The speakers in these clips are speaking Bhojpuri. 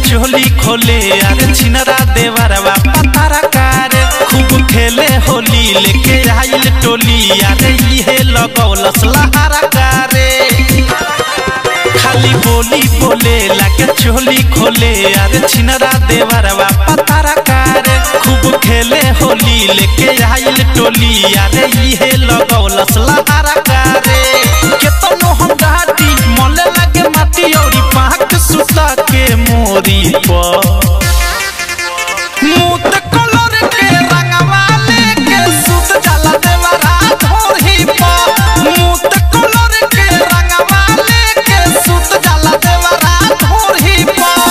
चोली खोले अरे छिनरा देवरवा पतारा कारे खूब खेले होली लेके आइल टोली अरे इहे लगौलस लहारा कारे खाली बोली बोले लागे चोली खोले अरे छिनरा देवरवा पतारा कारे खूब खेले होली लेके आइल टोली अरे इहे लगौलस लहारा कारे केतनो हम घाटी मले लागे माटी औरी पाक सुता के मोरी पर मूत कलर के रंगवा लेके सुत जाला देवरा धोरही पर मूत कलर के रंगवा लेके सुत जाला देवरा धोरही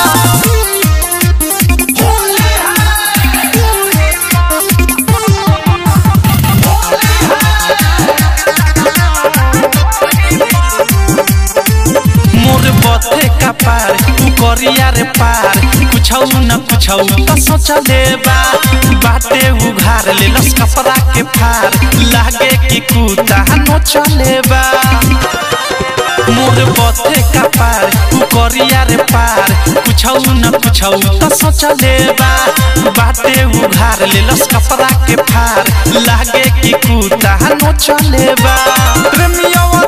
मोर बथे का पार तू करिया रे पार कुछौ न कुछौ त सोचले बा बाटे उघार ले लस कपड़ा के फार लागे कि कुता न चले बा मोर बथे का पार तू करिया रे पार कुछौ न कुछौ त सोचले बा बाटे उघार ले लस कपड़ा के फार लागे कि कुता न चले बा प्रेमिया